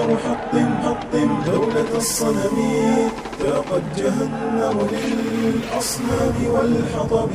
حطم حطم دولة الصنم ذاقت جهنم للأصنام والحطب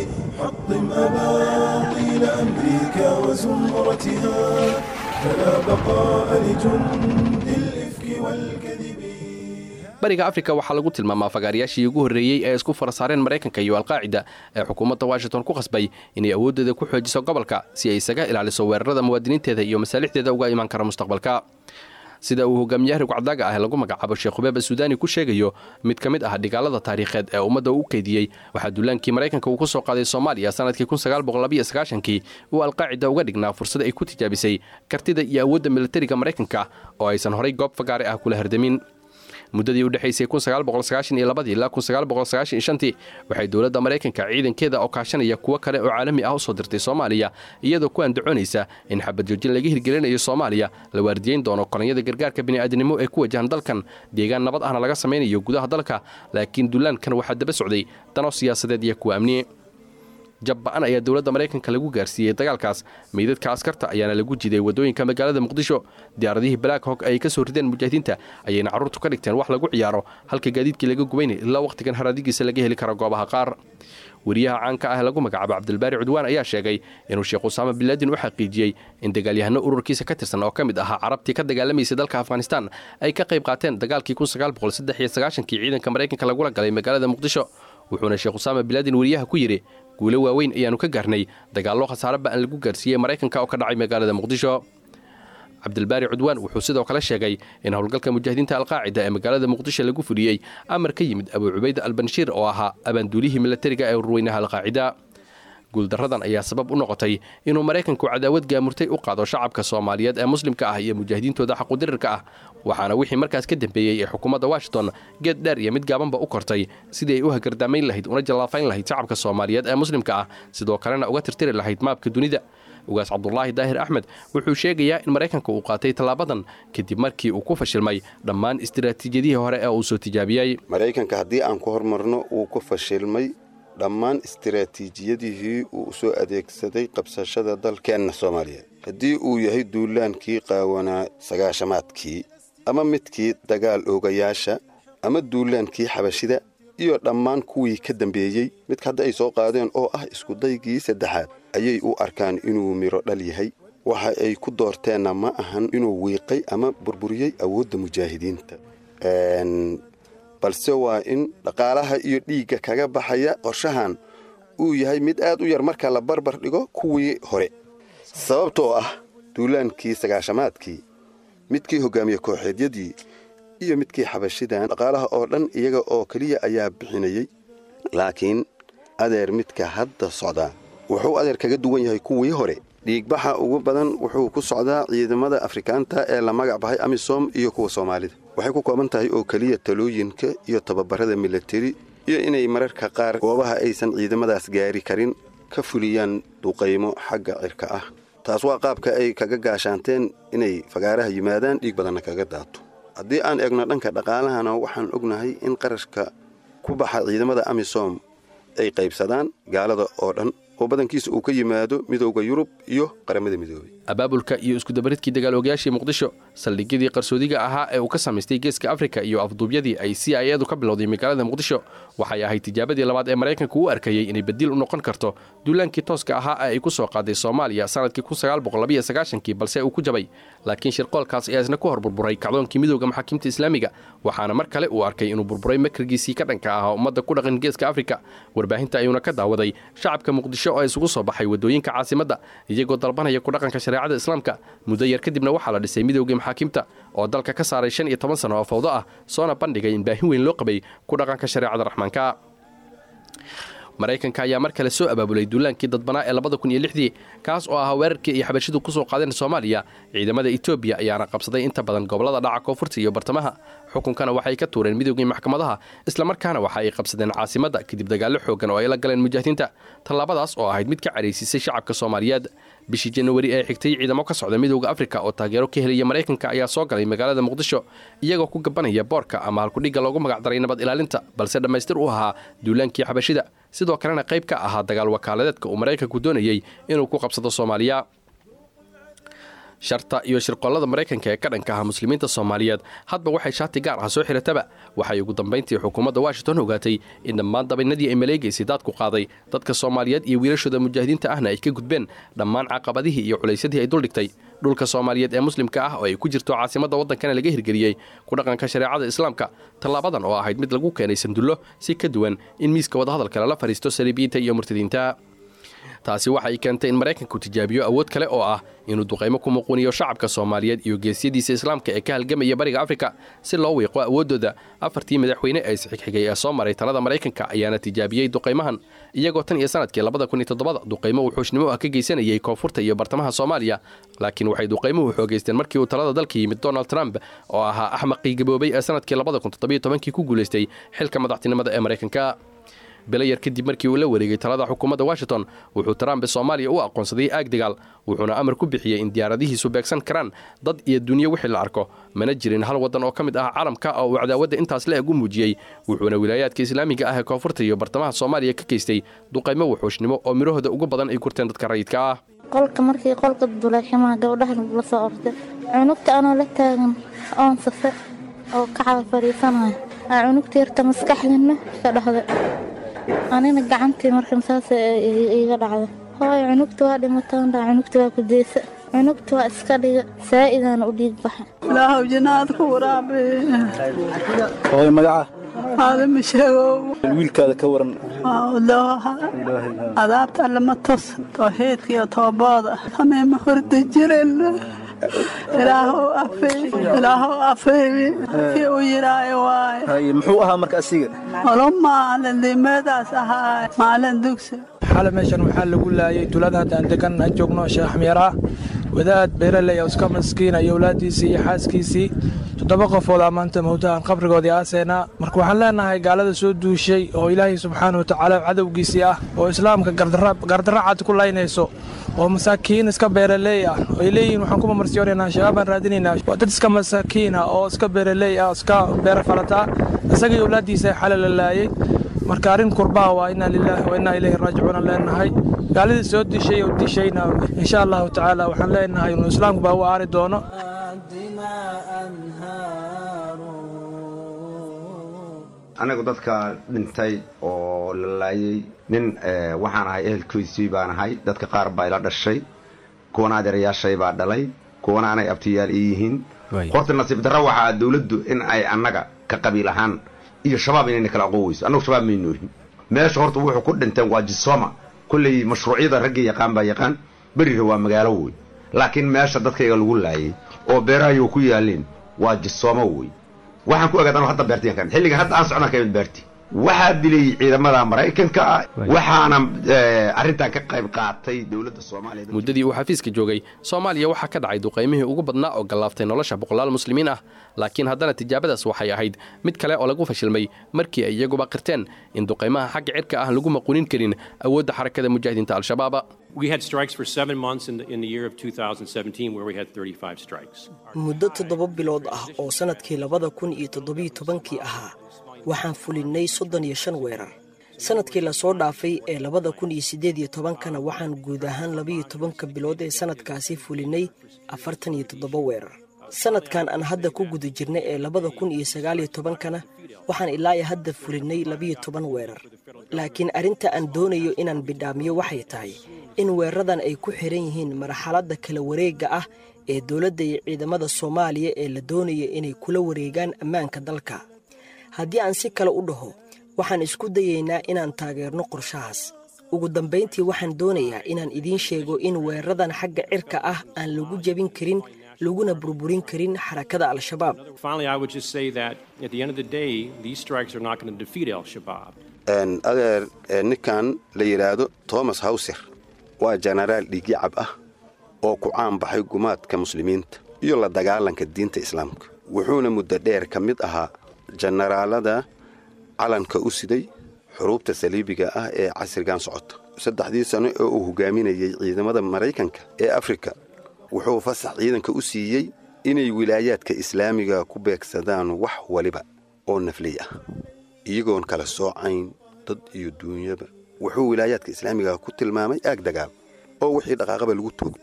حطم أباطيل أمريكا وزمرتها فلا بقاء لجند الإفك والكذب bariga afrika waxaa lagu tilmaamaa fagaarayaashii ugu horreeyey ee isku farasaareen maraykanka iyo alqaacida ee xukuumadda washington ku khasbay inay awooddeeda ku xoojiso gobolka si ay isaga ilaaliso weerarada muwaadiniinteeda iyo masaalixdeeda uga imaan kara mustaqbalka sida uu hogaamiyaha rugcadaaga ah lagu magacaabo sheekh hubeeba suudani ku sheegayo mid ka mid ah dhigaalada taariikheed ee ummadda u keydiyey waxaa duulaankii maraykanka uu ku soo qaaday soomaaliya sannadkii kii uu alqaacida uga dhignaa fursad ay ku tijaabisay kartida iyo awoodda militariga maraykanka oo aysan horay goob fagaare ah kula hardamin muddadii u dhexaysay ilaa waxay dowladda maraykanka ciidankeeda oo kaashanaya kuwo kale oo caalami ah u soo dirtay soomaaliya iyadoo ku andacoonaysa in xabadjoojin laga hirgelinayo soomaaliya la waardiyeyn doono kolonyada gargaarka bini'aadanimo ee ku wajahan dalkan deegaan nabad ahna laga samaynayo gudaha dalka laakiin dullaankan waxaa daba socday dano siyaasadeed iyo kuwa amni jabba'an ayaa dowladda maraykanka lagu gaarsiiyey dagaalkaas meydadka askarta ayaana lagu jiday waddooyinka magaalada muqdisho diyaaradihii black hog ay ka soo rideen mujaahidiinta ayayna carruurtu ka dhigteen wax lagu ciyaaro halka gaadiidkii laga gubaynay ilaa wakhtigan haraadigiisa laga heli karo goobaha qaar weriyaha caanka ah lagu magacaabo cabdilbaari cudwaan ayaa sheegay inuu sheekh usaama binlaadin u xaqiijiyey in dagaalyahano ururkiisa ka tirsan oo ka mid ahaa carabtii ka dagaalamaysay dalka afghanistan ay ka qayb qaateen dagaalkii kii ciidanka maraykanka lagula galay magaalada muqdisho wuxuuna sheekh usaama binlaadin weriyaha ku yidhi guulo waaweyn ayaannu ka gaarnay dagaallo khasaare ba'an lagu gaarsiiyey maraykanka oo ka dhacay magaalada muqdisho cabdilbaari cudwaan wuxuu sidoo kale sheegay in howlgalka mujaahidiinta alqaacida ee magaalada muqdisho lagu fuliyey amar ka yimid abuu cubayda albanshiir oo ahaa abaanduulihii milatariga ee urweynaha alqaacida guuldarradan ayaa sabab u noqotay inuu maraykanku cadaawad gaamurtay u qaado shacabka soomaaliyeed ee muslimka ah iyo mujaahidiintooda xaqudirirka ah waxaana wixii markaas ka dambeeyey ee xukuumadda washington geed dheer iyo mid gaabanba u kortay sidii ay u hagardaamayn lahayd una jallaafayn lahayd shacabka soomaaliyeed ee muslimka ah sidoo kalena uga tirtiri lahayd maabka dunida ugaas cabdulaahi daahir axmed wuxuu sheegayaa in maraykanka uu qaatay tallaabadan kadib markii uu ku fashilmay dhammaan istiraatiijiyadihii hore ee uu soo tijaabiyey maraykanka haddii aan ku hormarno wuu ku fashilmay dhammaan istiraatiijiyadihii uu soo adeegsaday qabsashada dalkeenna soomaaliyeed haddii uu yahay duulaankii qaawanaa sagaashamaadkii ama midkii dagaal oogayaasha ama duulaankii xabashida iyo dhammaan kuwii ka dambeeyey midka hadda ay soo qaadeen oo ah iskudaygii saddexaad ayay u arkaan inuu midho dhal yahay waxa ay ku doorteenna ma ahan inuu wiiqay ama burburiyey awoodda mujaahidiinta balse waa in dhaqaalaha iyo dhiigga kaga baxaya qorshahan uu yahay mid aad u yar marka la barbar dhigo kuwii hore sababtoo ah duulaankii sagaashamaadkii midkii hogaamiye kooxeedyadii iyo midkii xabashidan dhaqaalaha oo dhan iyaga oo keliya ayaa bixinayey laakiin adeer midka hadda socdaa wuxuu adeer kaga duwan yahay kuwii hore dhiigbaxa ugu badan wuxuu ku socdaa ciidamada afrikaanta ee la magac bahay amisom iyo kuwa soomaalida waxay ku kooban tahay oo keliya talooyinka iyo tababarada milateri iyo inay mararka qaar goobaha aysan ciidamadaas gaari karin ka fuliyaan duqaymo xagga cirka ah taas waa qaabka ay kaga gaashaanteen inay fagaaraha yimaadaan dhiig badanna kaga daato haddii aan eegno dhanka dhaqaalahana waxaan ognahay in qarashka ku baxa ciidamada amisom ay qaybsadaan gaalada oo dhan oo badankiisa uu ka yimaado midowda yurub iyo qaramada midoobay abaabulka iyo iskudabaridkii dagaal ogayaashii muqdisho saldhigyadii qarsoodiga ahaa ee uu ka samaystay geeska afrika iyo afduubyadii ay c i edu ka bilowday magaalada muqdisho waxay ahayd tijaabadii labaad ee maraykanku u arkayey inay badiil u noqon karto duulaankii tooska ahaa ee ay ku soo qaaday soomaaliya sannadkii kii balse uu ku jabay laakiin shirqoolkaas ayaa isna ku hor burburay kacdoonkii midowda maxaakiimta islaamiga waxaana mar kale uu arkay inuu burburay makrigiisii ka dhanka ahaa ummadda ku dhaqan geeska afrika warbaahinta ayuuna ka daawaday shacabka muqdisho oo isugu soo baxay waddooyinka caasimadda iyagoo dalbanaya ku dhaqanka shareecada islaamka muddo yar kadibna waxaa la dhisay midowgii maxaakiimta oo dalka ka saaray shan iyo toban sano oo fawdo ah soona bandhigay in baahin weyn loo qabay ku dhaqanka shareecada raxmaanka maraykanka ayaa mar kale soo abaabulay duulaankii dadbanaa ee labada kun iyo lixdii kaas oo ahaa weerarkii ay xabashidu ku soo qaadeen soomaaliya ciidamada etoobiya ayaana qabsaday inta badan gobollada dhaca koonfurta iyo bartamaha xukunkana waxay ka tuureen midowgii maxkamadaha islamarkaana waxa ay qabsadeen caasimadda kadib dagaallo xooggan oo ay la galeen mujaahidiinta tallaabadaas oo ahayd mid ka cadhaysiisay shacabka soomaaliyeed bishii januari ee xigtay ciidamo ka socda midowda afrika oo taageero ka helaya maraykanka ayaa soo galay magaalada muqdisho iyagoo ku gabanaya boorka ama halkudhigga loogu magacdaray nabad ilaalinta balse dhammaystir u ahaa duulaankii xabashida sidoo kalena qayb ka ahaa dagaal wakaaladeedka uu maraykanku doonayey inuu ku qabsado soomaaliya sharta iyo shirqollada maraykanka ee ka dhanka ah muslimiinta soomaaliyeed hadba waxay shaati gaar ah soo xirataba waxay ugu dambayntii xukuumadda washington ogaatay in dhammaan dabaynadii ay maleegaysay daadku qaaday dadka soomaaliyeed iyo wiilashooda mujaahidiinta ahna ay ka gudbeen dhammaan caqabadihii iyo culaysyadii ay duldhigtay dhulka soomaaliyeed ee muslimka ah oo ay ku jirto caasimadda waddankana laga hirgeliyey ku dhaqanka shareecada islaamka tallaabadan oo ahayd mid lagu keenay sandullo si ka duwan in miiska wadahadalka lala fadhiisto saliibiyiinta iyo murtadiinta taasi waxay keentay in maraykanku tijaabiyo awood kale oo ah inuu duqaymo ku muquuniyo shacabka soomaaliyeed iyo geesyadiisa islaamka ee ka halgamaya bariga afrika si loo wiiqo awooddooda afartii madaxweyne ee isxigxigay ee soo maray talada maraykanka ayaana tijaabiyey duqaymahan iyagoo tan iyo sanadkii labada kun iyo todobada duqaymo wuxuushnimo ah ka geysanayay koonfurta iyo bartamaha soomaaliya laakiin waxay duqaymuhu xoogaysteen markii uu talada dalka yimid donald trump oo ahaa axmaqii gaboobay ee sanadkii labada kun toddobiyo tobankii ku guulaystay xilka madaxtinimada ee maraykanka belayar kadib markii uu la wareegay talada xukuumadda washington wuxuu trump soomaaliya u aqoonsaday aag dagaal wuxuuna amar ku bixiyey in diyaaradihiisu beegsan karaan dad iyo dunyo wixii la arko mana jirin hal waddan oo ka mid ah caalamka oo uu cadaawadda intaas la eg u muujiyey wuxuuna wilaayaadka islaamiga ah ee koonfurta iyo bartamaha soomaaliya ka geystay duqaymo wuxuushnimo oo midhahooda ugu badan ay gurteen dadka rayidka ah qolka markii qolka duleeximaha gabdhaha la soo ortay cunugta anoo la taagan oon safe oo kacada fadhiisanaya aa cunugta yarta maskaxdana ka dhahday anina gacantii markan saas iiga dhacda hooy cunugta waa dhimatandha cunugta waa kudeysa cunugta waa iska dhiga saa'idaan u dhiig baxa ilaahow jinaad ku waraabe hooy magaca aadama sheegow wiilkaada ka waran adaabta lama tos tawxiidkiyo toobooda sameema horda jiren ilaahow afeey ilaahow afeey kii u yidhaayo waay Hay, muxuu ahaa marka asiga olo maalin dimeedaas ahaa maalin dugsi xale meeshan waxaa lagu laayay tulada hadda aan degan aan joogno sheekh xamyaraa wadaad beeraley oo iska maskiina iyo awlaaddiisii iyo xaaskiisii toddoba qofood aa maanta mawtahan qabrigoodii aaseenaa marka waxaan leenahay gaalada soo duushay oo ilaahay subxaana wa tacaala cadowgiisii ah oo islaamka gardarra cad ku laynayso oo masaakiin iska beeraley ah oo ay leeyihiin waxaan ku mamarsiyonaynaa shabaab baan raadinaynaa waa dad iska masaakiin ah oo iska beeraley ah oo iska beera falataa isaga iyo awlaaddiisa xale la laayay marka arrin kurbaha waa inaa lilaahi wa innaa ilayhi raajicuuna leenahay gaaladii soo dishay oo dishayna insha allahu tacaala waxaan leenahay inuu islaamku baa u aari doono anagu dadka dhintay oo la laayay nin waxaan ahay ehelkiisii baan ahay dadka qaar baa ila dhashay kuwana adeerayaashay baa dhalay kuwana anay abtiyaal ii yihiin horta nasiib darro waxaa dowladdu in ay annaga ka qabiil ahaan iyo shabaab inayna kala aqoon weyso annagu shabaab maynu ohin meesha horta wuxuu ku dhinteen waa jisoma kolley mashruucyada raggii yaqaan baa yaqaan berira waa magaalo wey laakiin meesha dadkayga lagu laayay oo beerahayo ku yaaleen waa jisoomo wey waxaan ku ogaad anu hadda beertiyan xilligan hadda aan socnaan kamid beerti waxaa dilay ciidamada maraykanka ah waxaana arrintan ka qayb qaatay dowladda soomaaliya muddadii uu xafiiska joogay soomaaliya waxaa ka dhacay duqaymihii ugu badnaa oo gallaaftay nolosha boqolaal muslimiin ah laakiin haddana tijaabadaas waxay ahayd mid kale oo lagu fashilmay markii ay iyaguba qirteen in duqaymaha xagga cirka ah lagu maquunin karin awoodda xarakada mujaahidiinta al-shabaaba We had strikes for seven months in the, in the year of 2017 where we had 35 strikes. muddo toddoba bilood ah oo sannadkii labada kun iyo toddobiyo tobankii ahaa waxaan fulinnay soddon iyo shan weerar sannadkii lasoo dhaafay ee labada kun iyo siddeed iyo tobankana waxaan guud ahaan labiyo tobanka bilood ee sannadkaasi fulinnay afartan iyo toddoba weerar sannadkan aan hadda ku guda jirnay ee labada kun iyo sagaal iyo tobankana waxaan ilaa iyo hadda fulinnay labiyo toban weerar laakiin arrinta aan doonayo inaan bidhaamiyo waxay tahay in weeraradan ay ku xiran yihiin marxaladda kala wareegga ah ee dowladda iyo ciidamada soomaaliya ee la doonaya inay kula wareegaan ammaanka dalka haddii aan si kale u dhaho waxaan isku dayaynaa inaan taageerno qorshahaas ugu dambayntii waxaan doonayaa inaan idiin sheego in weeraradan xagga cirka ah aan lagu jebin karin laguna burburin karin xarakada al-shabaab Finally, I would just say that at the end of the day, these strikes are not going to defeat Al Shabaab. adeer ninkan la yidhaahdo thomas hawser waa jenaraal dhiigyacab ah oo ku caan baxay gumaadka muslimiinta iyo la dagaalanka diinta islaamka wuxuuna muddo dheer ka mid ahaa jenaraalada calanka u siday xuruubta saliibiga ah ee casrigan socota saddexdii sano oo uu hogaaminayey ciidamada maraykanka ee afrika wuxuu fasax ciidanka u siiyey inay wilaayaadka islaamiga ku beegsadaan wax waliba oo nafley ah iyagoon kala soocayn dad iyo duunyaba wuxuu wilaayaadka islaamiga ku tilmaamay aag dagaal oo wixii dhaqaaqaba lagu toogto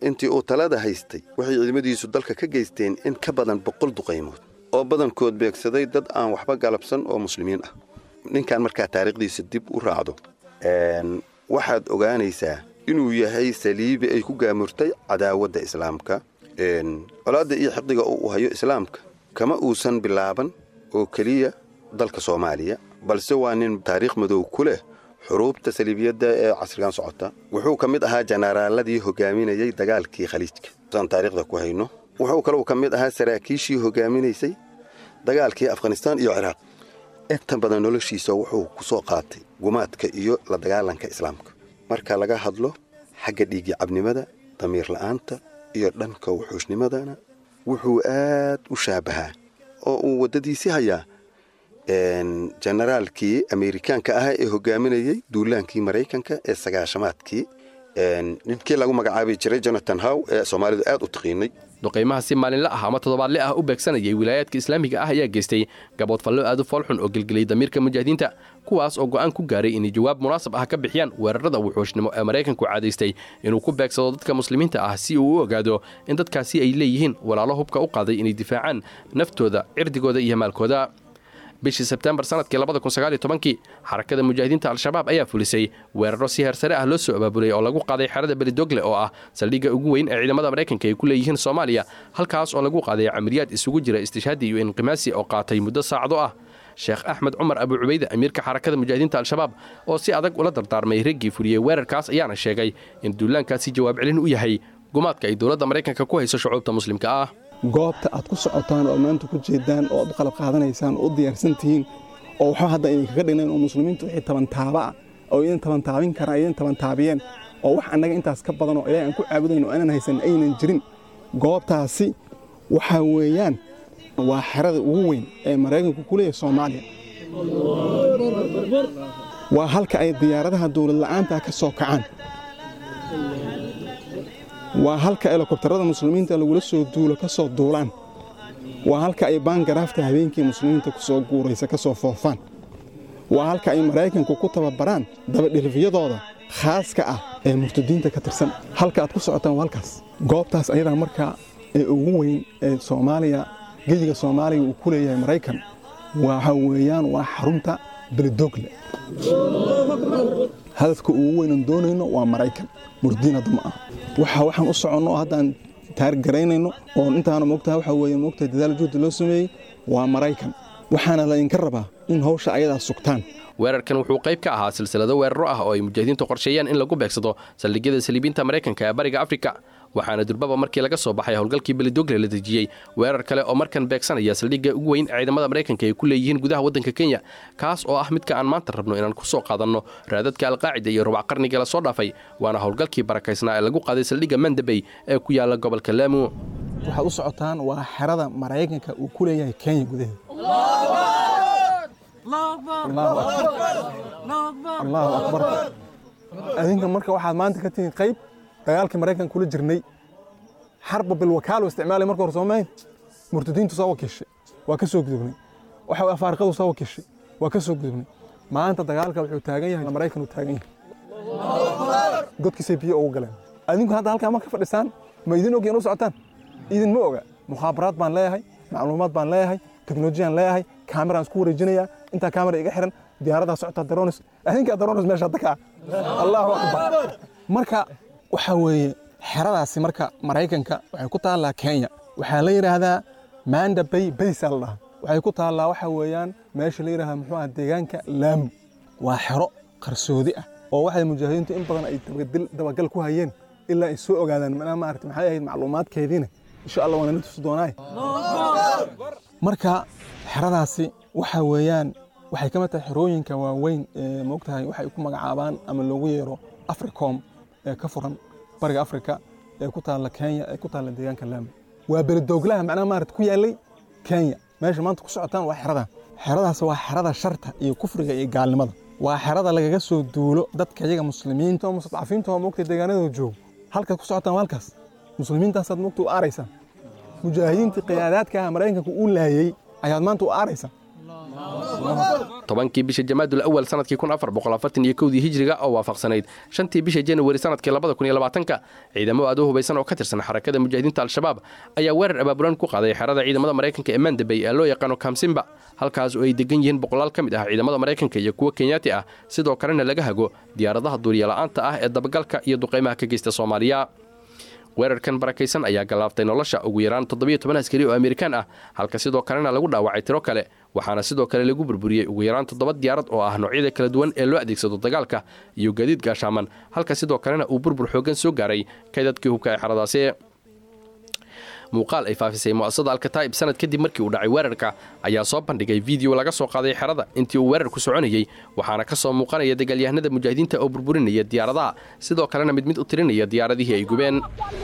intii uu talada haystay waxay ciidamadiisu dalka ka geysteen in ka badan boqol duqaymood oo badankood beegsaday dad aan waxba galabsan oo muslimiin ah ninkan markaa taariikhdiisa dib u raacdo waxaad ogaanaysaa inuu yahay saliibi ay ku gaamurtay cadaawadda islaamka colaadda iyo xiqdiga uu hayo islaamka kama uusan bilaaban oo keliya dalka soomaaliya balse waa nin taariikh madow ku leh xuruubta saliibiyadda ee casrigan socota wuxuu ka mid ahaa janaraaladii hogaaminayey dagaalkii khaliijka saan taariikhda ku hayno wuxuu kaleu ka mid ahaa saraakiishii hogaaminaysay dagaalkii afghanistaan iyo ciraaq inta badan noloshiisa wuxuu ku soo qaatay gumaadka iyo la dagaalanka islaamka marka laga hadlo xagga dhiigii cabnimada damiir la'aanta iyo dhanka wuxuusnimadana wuxuu aad u shaabahaa oo uu waddadiisii hayaa jenaraalkii ameerikaanka ahaa ee hogaaminayey duulaankii maraykanka ee sagaashamaadkii ninkii lagu magacaabi jiray jonathan how ee soomaalidu aad u taqiinay duqaymaha si maalinle ah ama toddobaadle ah u beegsanayay wilaayaadka islaamiga ah ayaa geystay gaboodfallo aad u foolxun oo gelgeliyay damiirka mujaahidiinta kuwaas oo go'aan ku gaaray inay jawaab munaasab ah ka bixiyaan weerarada wuxuushnimo ee maraykanku caadaystay inuu ku beegsado dadka muslimiinta ah si uu u ogaado in dadkaasi ay leeyihiin walaalo hubka u qaaday inay difaacaan naftooda cirdigooda iyo maalkooda bishii sebtembar sanadkii kii xarakada mujaahidiinta al-shabaab ayaa fulisay weeraro si heersare ah loo soo abaabulay oo lagu qaaday xerada belidogle oo ah saldhigga ugu weyn ee ciidamada maraykanka ay ku leeyihiin soomaaliya halkaas oo lagu qaaday camaliyaad isugu jira istishhaadi iyo inqimaasi oo qaatay muddo saacado ah sheekh axmed cumar abu cubayde amiirka xarakada mujaahidiinta al-shabaab oo si adag ula dardaarmay raggii fuliyey weerarkaas ayaana sheegay in duulaankaasi jawaab celin u yahay gumaadka ay dowladda maraykanka ku hayso shucuubta muslimka ah goobta aad ku socotaan oo maanta ku jeedaan oo aad u qalab qaadanaysaan oo u diyaarsan tihiin oo waxba hadda idinkaga dhignayn oo muslimiintu wixii tabantaaba ah oo idin tabantaabin karaan idin tabantaabiyeen oo wax annaga intaas ka badan oo ilaahay aan ku caabudayn oo aanan haysan aynan jirin goobtaasi waxaa weeyaan waa xerada ugu weyn ee maraykanku ku leeyahay soomaaliya waa halka ay diyaaradaha dowlad la'aanta ka soo kacaan waa halka elokobtarada muslimiinta lagula soo duulo ka soo duulaan waa halka ay baangaraafta habeenkii muslimiinta ku soo guuraysa ka soo foofaan waa halka ay maraykanku ku tababaraan dabadhilifyadooda khaaska ah ee murtadiinta ka tirsan halka aad ku socotaan waa halkaas goobtaas ayadaa markaa ee ugu weyn ee soomaaliya geyiga soomaaliya uu ku leeyahay maraykan waxa weeyaan waa xarunta belidogle hadafka ugu weynan doonayno waa maraykan murdiin hadda ma aha waxa waxaan u soconno oo haddaan taargaraynayno oo intaana moogtaha waxa weeye moogtahay dadaal juhdi loo sameeyey waa maraykan waxaana la idinka rabaa in hawsha ayadaa sugtaan weerarkan wuxuu qayb ka ahaa silsilado weeraro ah oo ay mujaahidiintu qorsheeyeen in lagu beegsado saldhigyada saliibiinta maraykanka ee bariga afrika waxaana durbaba markii laga soo baxay howlgalkii belidogle la dejiyey weerar kale oo markan beegsanaya saldhigga ugu weyn ee ciidamada maraykanka ay ku leeyihiin gudaha waddanka kenya kaas oo ah midka aan maanta rabno inaan ku soo qaadanno raadadka alqaacida iyo rubac qarniga la soo dhaafay waana howlgalkii barakaysnaa ee lagu qaaday saldhigga mandabey ee ku yaala gobolka laamu waxaad u socotaan waa xerada maraykanka uu ku leeyahay kenya gudaheeda allahu akbar adinka marka waxaad maanta ka tihiin qayb dagaalkii maraykanka kula jirnay xarba bilwakaalo isticmaalay marka hore soomayn murtadiintu soo wakiishay waa ka soo gudubnay waxa afaariqadu soo wakiishay waa ka soo gudubnay maanta dagaalka wuxuu taagan yahay maraykan uu taagan yahay godkiisay biyo ugu galeen adinku hadda halkaa marka fadhisaan ma idin ogeen u socotaan idin ma oga mukhaabaraad baan leeyahay macluumaad baan leeyahay teknolojiyaan leeyahay kaameraan isku wareejinayaa intaa kaamera iga xiran diyaaradaa socotaa daronis adinkaa daronis meesha hadda kaa allahu akbar marka waxaa weeye xeradaasi marka maraykanka waxay ku taallaa kenya waxaa la yidhaahdaa manda bay baysaa la dhahaa waxay ku taallaa waxa weeyaan meesha la yidhahdaa muxuu aha deegaanka laamu waa xero qarsoodi ah oo waxay mujaahidiintu in badan ay dabagal ku hayeen ilaa ay soo ogaadaan manaa maarata maxay ahayd macluumaadkeediina insha allah waana tusi doonaaye marka xeradaasi waxa weeyaan waxay ka mid tahay xerooyinka waaweyn ee moogtahay waxay ku magacaabaan ama loogu yeero africom ee ka furan bariga afrika ee ku taalla kenya ee ku taalla deegaanka laami waa beledowglaha macnaha maarata ku yaallay kenya meesha maanta ku socotaan waa xerada xeradaas waa xerada sharta iyo kufriga iyo gaalnimada waa xerada lagaga soo duulo dadka iyaga muslimiinta oo mustadcafiinta oo moogtay deegaanadooda joogo halkaad ku socotaan waa halkaas muslimiintaasaad moogta u aaraysaan mujaahidiintii qiyaadaadka ah maraykanka uu laayey ayaad maanta u aaraysaan tobankii bisha jamaadul awal sanadkii kun afar boqol afartan iyo kowdii hijriga oo waafaqsanayd shantii bisha januari sanadkii labada kun iyo labaatanka ciidamo aad u hubaysan oo ka tirsan xarakada mujaahidiinta al-shabaab ayaa weerar abaabulan ku qaaday xerada ciidamada maraykanka ee mandabey ee loo yaqaano kamsimba halkaas oo ay degan yihiin boqolaal ka mid ah ciidamada maraykanka iyo kuwo kenyaati ah sidoo kalena laga hago diyaaradaha duuryala'aanta ah ee dabagalka iyo duqaymaha ka geysta soomaaliya weerarkan barakaysan ayaa gallaaftay nolosha ugu yaraan toddobiyo toban askari oo amerikaan ah halka sidoo kalena lagu dhaawacay tiro kale waxaana sidoo kale lagu burburiyey ugu yaraan toddoba diyaarad oo ah noocyada kala duwan ee loo adeegsado dagaalka iyo gaadiid gaashaaman halka sidoo kalena uu burbur xooggan soo gaaray kaydadkii hubka ee xeradaasi muuqaal ay faafisay mu'asasada alkataa'ib sanad kadib markii uu dhacay weerarka ayaa soo bandhigay fiideo laga soo qaaday xerada intii uu weerarku soconayey waxaana ka soo muuqanaya dagaalyahanada mujaahidiinta oo burburinaya diyaaradaha sidoo kalena mid mid u tirinaya diyaaradihii ay gubeen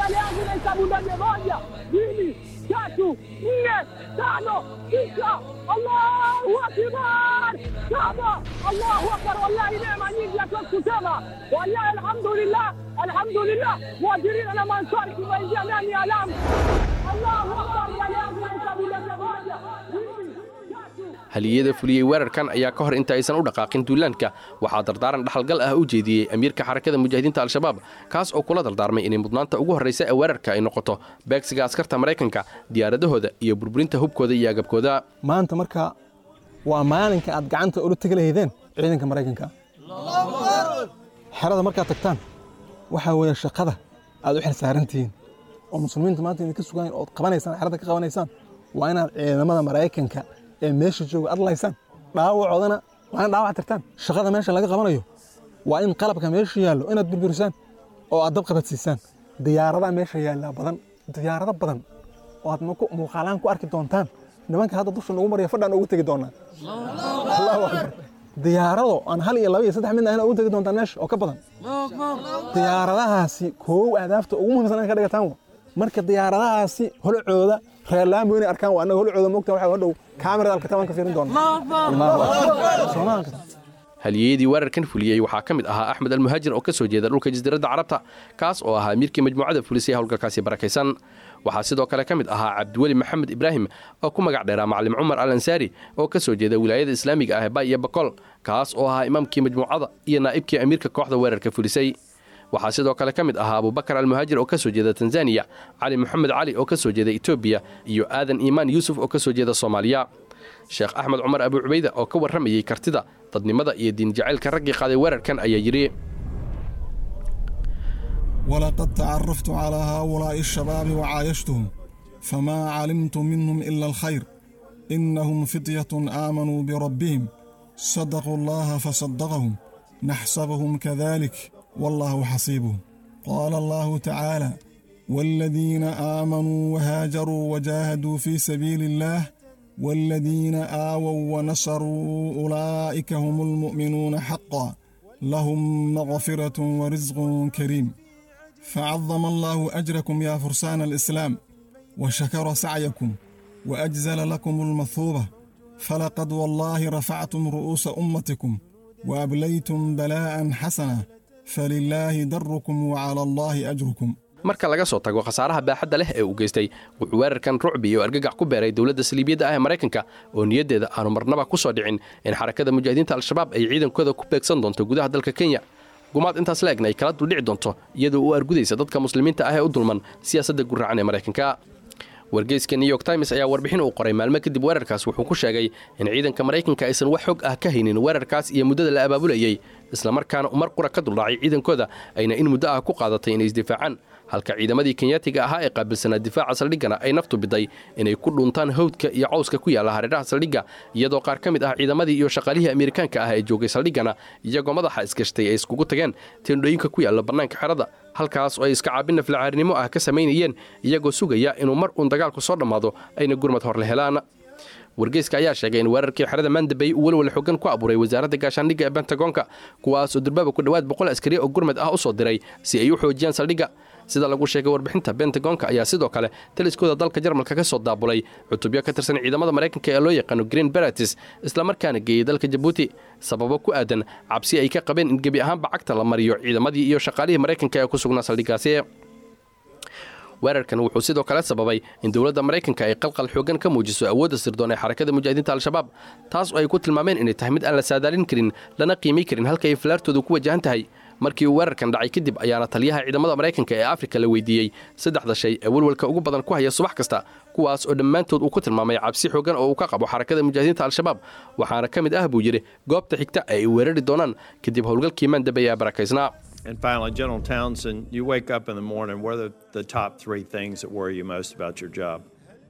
haliyada fuliyey weerarkan ayaa ka hor inta aysan u dhaqaaqin duulaanka waxaa dardaaran dhaxalgal ah u jeediyey amiirka xarakada mujaahidiinta al-shabaab kaas oo kula dardaarmay inay mudnaanta ugu horraysa ee weerarka ay noqoto beegsiga askarta maraykanka diyaaradahooda iyo burburinta hubkooda iyo agabkooda maanta marka waa maalinka aad gacanta ula tegi lahaydeen ciidanka maraykanka xerada markaad tagtaan waxaa weeye shaqada aad u xilsaarantihiin oo muslimiinta maanta idinka sugayn ood qabanaysaan xerada ka qabanaysaan waa inaad ciidamada maraykanka ee meesha jooga aad laysaan dhaawacoodana waa in dhaawac tirtaan shaqada meesha laga qabanayo waa in qalabka meesha yaallo inaad burburisaan oo aad dab qabadsiisaan diyaaradaha meesha yaallaa badan diyaarado badan oo aad muuqaalaan ku arki doontaan nimanka hadda dusha nagu maraya fadhaan ugu tegi doonaa allahu akbar diyaarado aan hal iyo laba iyo saddex midna ahna ugu tegi doontaan meesha oo ka badan diyaaradahaasi koow ahdaafta ugu muhiimsan in ka dhigataan marka diyaaradahaasi holcooda reerlaamo inay arkaan waa annaga holcooda moogta waxa hadhow kaamirada alkataban ka fiirin doona haliyeyadii weerarkan fuliyey waxaa ka mid ahaa axmed almuhaajir oo ka soo jeeda dhulka jasiiradda carabta kaas oo ahaa amiirkii majmuucada fulisay howlgalkaasi barakaysan waxaa sidoo kale ka mid ahaa cabdiweli maxamed ibraahim oo ku magac dheeraa macalin cumar al ansaari oo ka soo jeeda wilaayada islaamiga ah ee bay iyo bakol kaas oo ahaa imaamkii majmuucada iyo naa'ibkii amiirka kooxda weerarka fulisay waxaa sidoo kale ka mid ahaa abubakar almuhaajir oo ka soo jeeda tanzaniya cali moxamed cali oo ka soo jeeda etoobiya iyo aadan iimaan yuusuf oo ka soo jeeda soomaaliya sheekh axmed cumar abu cubayda oo ka warramayey kartida dadnimada iyo diin jacaylka raggii qaaday weerarkan ayaa yidhi ولقد تعرفت على هؤلاء الشباب وعايشتهم فما علمت منهم إلا الخير إنهم فتية آمنوا بربهم صدقوا الله فصدقهم نحسبهم كذلك والله حسيبهم قال الله تعالى والذين آمنوا وهاجروا وجاهدوا في سبيل الله والذين آووا ونصروا أولئك هم المؤمنون حقا لهم مغفرة ورزق كريم فعظم الله أجركم يا فرسان الإسلام وشكر سعيكم وأجزل لكم المثوبة فلقد والله رفعتم رؤوس أمتكم وأبليتم بلاء حسنا فلله دركم وعلى الله أجركم marka laga soo tago khasaaraha baaxadda leh ee uu geystay wuxuu weerarkan rucbi iyo argagax ku beeray dowladda saliibiyadda ah ee maraykanka oo niyaddeeda aanu marnaba ku soo dhicin in xarakada mujaahidiinta al-shabaab ay ciidankooda ku beegsan doonto gudaha dalka kenya gumaad intaas la egna ay kala duldhici doonto iyadoo u argudaysa dadka muslimiinta ah ee u dulman siyaasadda gurracan ee maraykanka wargeyska new york times ayaa warbixin uu qoray maalmo kadib weerarkaas wuxuu ku sheegay in ciidanka maraykanka aysan wax xog ah ka haynin weerarkaas iyo muddada la abaabulayey islamarkaana mar qura ka duldhacay ciidankooda ayna in muddo ah ku qaadatay inay isdifaacaan halka ciidamadii kenyaatiga ahaa ee qaabilsanaa difaaca saldhiggana ay naftu biday inay ku dhuntaan hawdka iyo cawska ku yaalla hareeraha saldhigga iyadoo qaar ka mid ah ciidamadii iyo shaqaalihii amerikaanka ah ee joogay saldhiggana iyagoo madaxa isgashtay ay iskugu tageen teendhooyinka ku yaalla bannaanka xerada halkaas oo ay iska caabin naflacaarinimo ah ka samaynayeen iyagoo sugaya inuu mar uun dagaalku soo dhammaado ayna gurmad horle helaan wargeyska ayaa sheegay in weerarkii xerada mandabey uu welwel xoogan ku abuuray wasaaradda gaashaandhigga ee bentagoonka kuwaas oo durbaaba ku dhowaad boqol askari oo gurmad ah u soo diray si ay u xoojiyaan saldhigga sida lagu sheegay warbixinta bentagoonka ayaa sidoo kale taliskooda dalka jarmalka ka soo daabulay cutubyo ka tirsan ciidamada maraykanka ee loo yaqaano green beratis islamarkaana geeyey dalka jabuuti sababo ku aadan cabsi ay ka qabeen in gebi ahaanba cagta la mariyo ciidamadii iyo shaqaalihii maraykanka ee ku sugnaa saldhiggaasi weerarkan wuxuu sidoo kale sababay in dowladda maraykanka ay qalqal xoogan ka muujiso awoodda sirdoon ee xarakada mujaahidiinta al-shabaab taas oo ay ku tilmaameen inay tahay mid aan la saadaalin karin lana qiimay karin halka ay filaartoodu ku wajahan tahay markii uu weerarkan dhacay kadib ayaana taliyaha ciidamada maraykanka ee afrika la weydiiyey saddexda shay ee welwalka ugu badan ku haya subax kasta kuwaas oo dhammaantood uu ku tilmaamay cabsi xoogan oo uu ka qabo xarakada mujaahidiinta al-shabaab waxaana ka mid ah buu yidhi goobta xigta ee ay weerari doonaan kadib howlgalkii maandabey ee barakaysnaa And finally, General Townsend, you wake up in the morning. What are the top three things that worry you most about your job?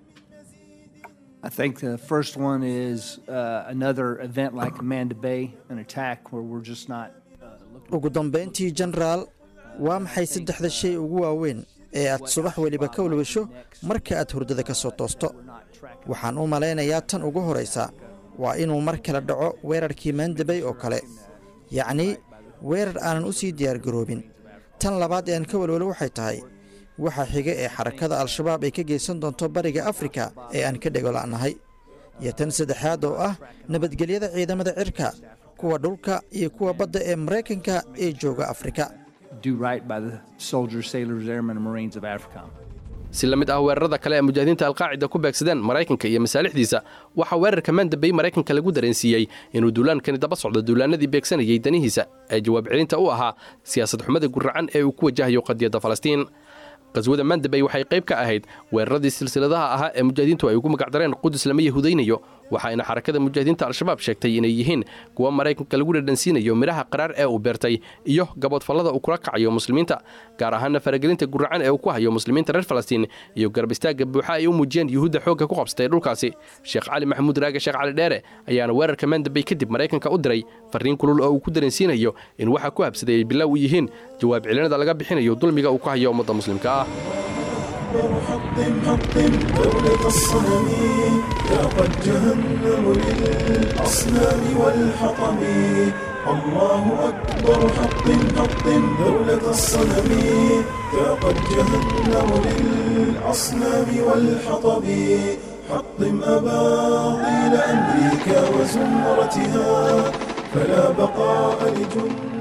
I think the first one is uh, another event like Amanda Bay, an attack where we're just not. ugu dambayntii jenaraal waa maxay saddexda shay ugu waaweyn ee aad subax weliba ka walwasho marka aad hurdada ka soo toosto waxaan u malaynayaa tan ugu horaysa waa inuu mar kale dhaco weerarkii maandabay oo kale yacnii weerar aanan u sii diyaargaroobin tan labaad ee aan ka walwalo waxay tahay waxa xiga ee xarakada al-shabaab ay ka geysan doonto bariga afrika ee aan ka dhegola'nahay iyo tan saddexaad oo ah nabadgelyada ciidamada cirka kuwa dhulka iyo kuwa badda ee maraykanka ee jooga afrika Do right by the soldiers, sailors, airmen, and Marines of Africa. si la mid ah weerarada kale ee mujaahidiinta alqaacida ku beegsadeen maraykanka iyo masaalixdiisa waxaa weerarka maandabey maraykanka lagu dareensiiyey inuu duulaankani daba socdo duulaanadii beegsanayay danihiisa ee jawaab celinta u ahaa siyaasad xumada guracan ee uu ku wajahayo qadiyadda falastiin qaswada maandabey waxay qayb ka ahayd weeraradii silsiladaha ahaa ee mujaahidiintu ay ugu magacdareen qudus lama yahudaynayo waxaayna xarakada mujaahidiinta al-shabaab sheegtay inay yihiin kuwa maraykanka lagu dhadhansiinayo midhaha qaraar ee uu beertay iyo gaboodfallada uu kula kacayo muslimiinta gaar ahaana faragelinta guracan ee uu ku hayo muslimiinta reer falastiin iyo garab istaagga buuxa ay u muujiyeen yuhuudda xoogga ku qabsatay dhulkaasi sheekh cali maxamuud raage sheekh cali dheere ayaana weerarka maandabey kadib maraykanka u diray farriin kulul oo uu ku dareensiinayo in waxa ku habsaday ay bilaaw u yihiin jawaab celinada laga bixinayo dulmiga uu ku hayo ummadda muslimka ah حطم حطم دولة الصنم يا قد جهنم للأصنام والحطم الله أكبر حطم حطم دولة الصنم يا قد جهنم للأصنام والحطم حطم أباطيل أمريكا وزمرتها فلا بقاء لجند